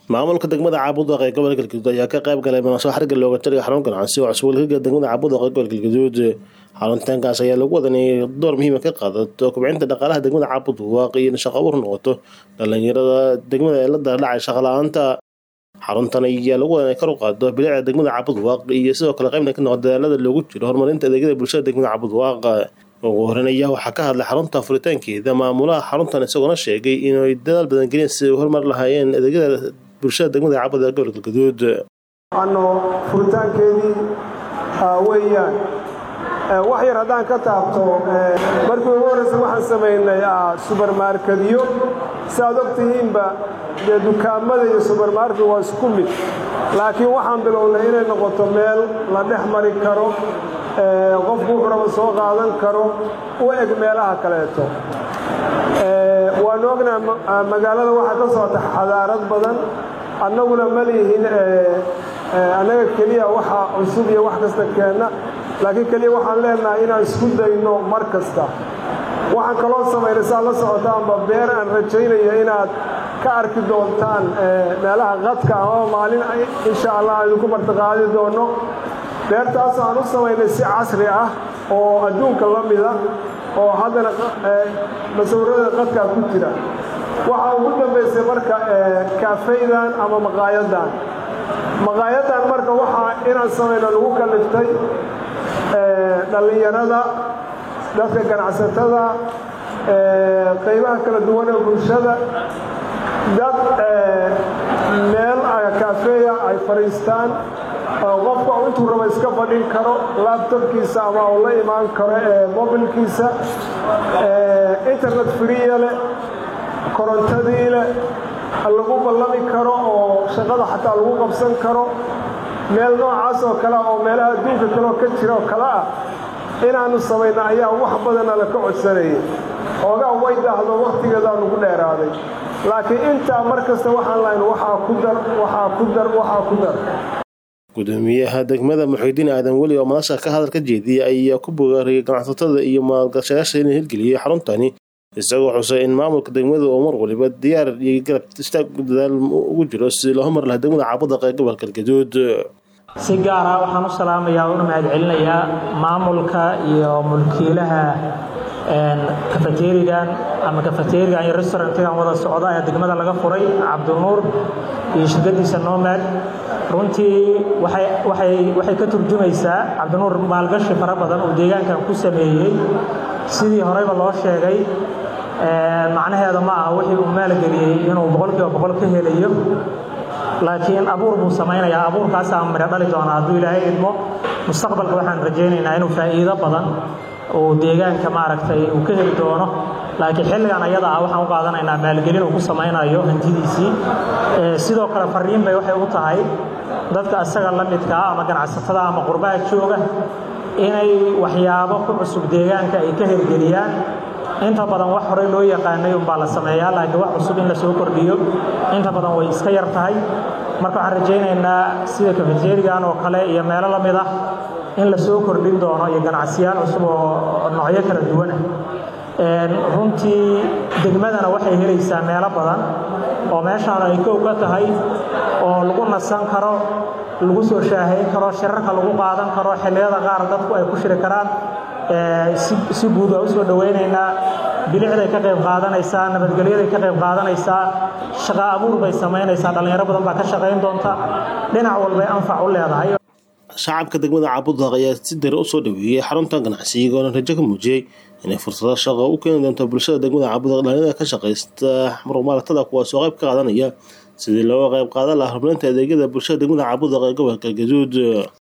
maamulka degmada caabudaaq ee gobolka galgaduud ayaa ka qayb galay munaasabad xariga looga taliya xarun ganacsi oo cusub laga degmada caabudaaq ee gobolka galgaduud xaruntaankaas ayaa lagu wadan inay door muhiima ka qaadato kobcinta dhaqaalaha degmada caabudaaq iyo in shaqo abuur noqoto dhalinyarada degmada ee la daadhacay shaqa la-aanta xaruntan ayaa lagu wadan inay kor u qaado bilicda degmada caabudaaq iyo sidoo kale qaybna ka noqdo dadaalada loogu jiro horumarinta adeegyada bulshada degmada caabudaaq ugu horeyn ayaa waxaa ka hadlay xarunta furitaankeeda maamulaha xaruntan isagoona sheegay inay dadaal badan geliyeen si ay u horumar lahaayeen adeegyada bulshada degmada caabud ee gobolka galgaduud ano furitaankeedii weeyaan wax yar haddaan ka taabto markii ugu horreysa waxaan samaynay subermarkadyo si aad og tihiinba dee dukaamada iyo subermarket waa isku mid laakiin waxaan bilownay inay noqoto meel la dhex mari karo qofku wuxuu raba soo qaadan karo u eg meelaha kaleeto waanu ognaha magaalada waxaa ka socota xadaarad badan annaguna ma lihin annaga keliya waxa cusub iyo wax kasta keenna laakiin keliya waxaan leenahay inaan isku dayno mar kasta waxaan kaloo samaynay saad la socotaanba beer aan rajaynaya inaad ka arki doontaan meelaha qadka ah oo maalin insha allah aan idinku martiqaadi doonno beertaasoo aan u samaynay si casri ah oo adduunka la mida oo haddana masawirada qadkaa ku jira waxaa ugu dambaysay marka kaafaydan ama maqaayadan maqaayadan marka waxaa inaan samayno lagu kaliftay dhallinyarada dadka ganacsatada qaybaha kala duwan ee bulshada dad meel kaafeeya ay fadhiistaan qofku intuu raba iska fadhin karo laabtobkiisa ama uu la imaan karo ee mobilkiisa internet friya leh korontadii leh lagu ballami karo oo shaqada xataa lagu qabsan karo meel noocaas oo kale oo meelaha adduunka kaleoo ka jira oo kale ah inaannu samayna ayaa wax badana la ka codsanayay oogaa way daahdo wakhtigeedaa nugu dheeraaday laakiin intaa mar kasta waxaan lahayn waxaa ku dar waxaa ku dar waxaa ku dar gudoomiyaha degmada muxidiin aadan weli oo madasha ka hadal ka jeediyay ayaa ku bogaariyay ganacsatada iyo maalgashayaasha inay hirgeliyey xaruntani isagoo xusay in maamulka degmada oo mar waliba diyaar iyo garab istaag dadaal ugu jiro si loo hormar laha degmada caabudaq ee gobolka galgaduud si gaara waxaan u salaamayaa una mahadcelinayaa maamulka iyo mulkiilaha kafateerigan ama kafateerigan iyo restaurantigan wada socda ee degmada laga furay cabdinuur iyo shirkadiisa nomad runtii waxay ka turjumaysaa cabdinuur maalgashi fara badan uu deegaankan ku sameeyey sidii horeyba loo sheegay macnaheeda ma aha wixii uu maalgeliyey inuu boqolkiiba boqol ka helayo laakiin abuur buu samaynayaa abuurkaasaa midho dhali doona hadduu ilaahay idmo mustaqbalka waxaan rajaynaynaa inuu faa'iido badan uu deegaanka maaragtay uu ka heli doono laakiin xilligan ayada ah waxaan u qaadanaynaa maalgelin uu ku samaynayo hantidiisii sidoo kale fariin bay waxay u tahay dadka isaga la midkaa ama ganacsatada ama qurbaha jooga inay waxyaabo ku cusub deegaanka ay ka hirgeliyaan inta badan wax horey loo yaqaanay unbaa la sameeyaa laakiin wax cusub in la soo kordhiyo inta badan way iska yar tahay marka waxaan rajaynaynaa sida kafeterigan oo kale iyo meelo la mid ah in la soo kordhin doono iyo ganacsiyaal cusub oo noocyo kala duwan ah runtii degmadana waxay helaysaa meelo badan oo meeshaan ay kow ka tahay oo lagu nasan karo lagu soo shaahayn karo shirarka lagu qaadan karo xilliyada qaar dadku ay ku shiri karaan si guud waa u soo dhowaynaynaa bilicday ka qayb qaadanaysaa nabadgelyaday ka qayb qaadanaysaa shaqa abuur bay samaynaysaa dhallinyaro badan baa ka shaqayn doonta dhinac walbay anfac u leedahay shacabka degmada caabudaq ayaa si dare u soo dhaweeyey xaruntan ganacsi iyagoona rajo ka muujiyey inay fursado shaqo u keeni doonto bulshada degmada caabudaq dhalinyarada ka shaqaysta muruqmaalatada kuwaasoo qayb ka qaadanaya sidii looga qayb qaadan laha horumarinta adeegyada bulshada degmada caabudaq ee gobolka galgaduud